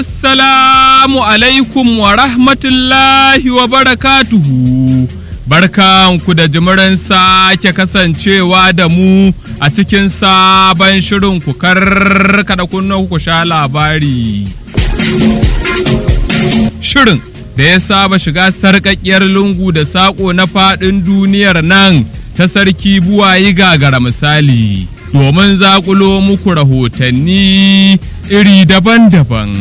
Assalamu alaikum wa rahmatullahi wa barakatuhu. Barkanku da jimirin sake kasancewa da mu a cikin sabon shirin ku karkada kunna ku sha labari. Shirin da ya saba shiga sarƙaƙƙiyar lungu da saƙo na faɗin duniyar nan ta sarki buwayi gagara misali. domin zaƙulo muku rahotanni iri daban-daban.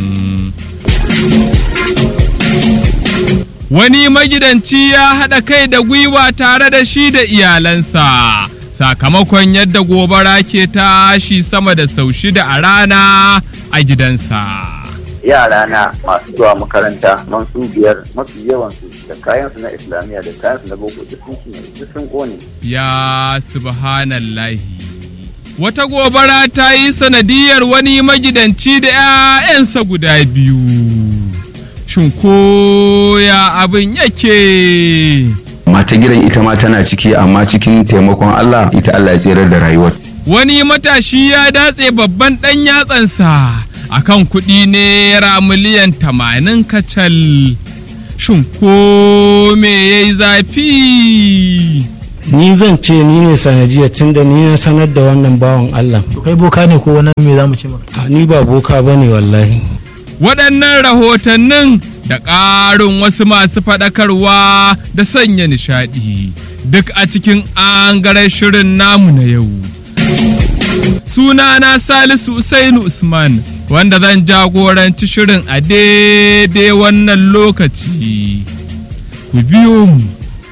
Wani magidanci ya haɗa kai da gwiwa tare da shi da iyalansa, sakamakon yadda gobara ke tashi sama da sau shida a rana a gidansa. yara na masu zuwa makaranta man su biyar mafi yawansu da kayansu na islamiyya da kayansu na boko duk sun kone Ya subhanallahi. wata gobara ta yi sanadiyar wani magidanci da 'ya'yansa guda biyu. Shin ko ya abin yake? mata gidan ita ma tana ciki amma cikin taimakon Allah ita Allah ya tserar da rayuwar. Wani matashi ya datse babban ɗan yatsansa a kan kuɗi naira miliyan tamanin kacal. Shin ko me ya yi zafi? ni zan ce ni ne sanadiyar tunda ni na sanar da wannan bawan Allah kai boka ne ko wani me za mu ce maka a ni ba boka ba ne wallahi Waɗannan rahotannin da ƙarin wasu masu faɗakarwa da sanya nishaɗi duk a cikin angaren shirin namu na yau. Sunana Salisu Usainu Usman wanda zan jagoranci shirin a daidai wannan lokaci. Ku biyo mu.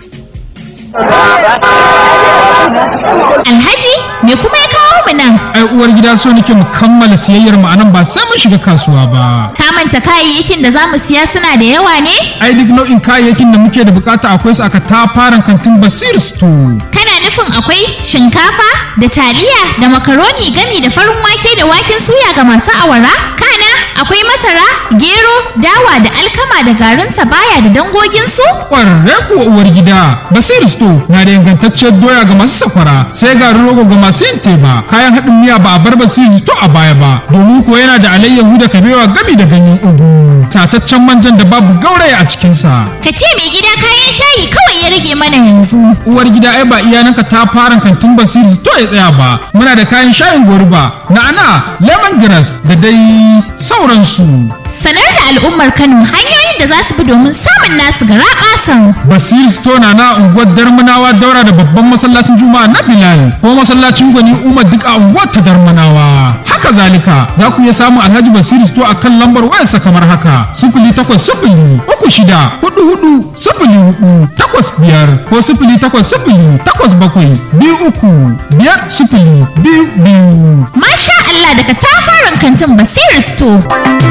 Alhaji me kuma ya kawo mu nan? ai uwar gida so nake mu kammala siyayyar mu anan ba sai mun shiga kasuwa ba Ka manta kayayyakin da za mu siya suna da yawa ne? ai duk nau'in kayayyakin da muke da bukata akwai su aka tafaran kantin basir store Kana nufin akwai shinkafa da taliya da makaroni gami da farin wake da waken suya ga masu awara? Kana akwai masara, gero, dawa da alkama da garin sabaya da dangoginsu? kwararre kuwa uwar gida basir store na da ingantacciyar doya ga masu sakwara sai garin rogo ga masu yin teba kayan haɗin miya ba a bar basir store a baya ba domin ko yana da alayyahu da kabewa gami da ganyen ugu tataccen manjan da babu gauraya a cikinsa Ka ce mai gida kayan shayi kawai ya rage mana yanzu. uwar gida ai ba iyananka ta fara kantin basiri to ya tsaya ba muna da kayan shayin goruba na'ana lemongrass da dai sauransu Sanar da al'ummar Kano hanyoyin da za su bi domin samun nasu gara ƙasan. basiri store na na unguwar darmanawa daura da babban masallacin juma'a na bilal ko masallacin gwani umar duk a unguwar ta darmanawa haka zalika za ku iya samun alhaji basiri store a kan lambar wayarsa kamar haka sifili takwas sifili uku shida hudu hudu sifili hudu takwas biyar ko sifili takwas sifili takwas bakwai biyu uku biyar sifili biyu biyu Masha Allah daga tafaran kantin Basiru Store.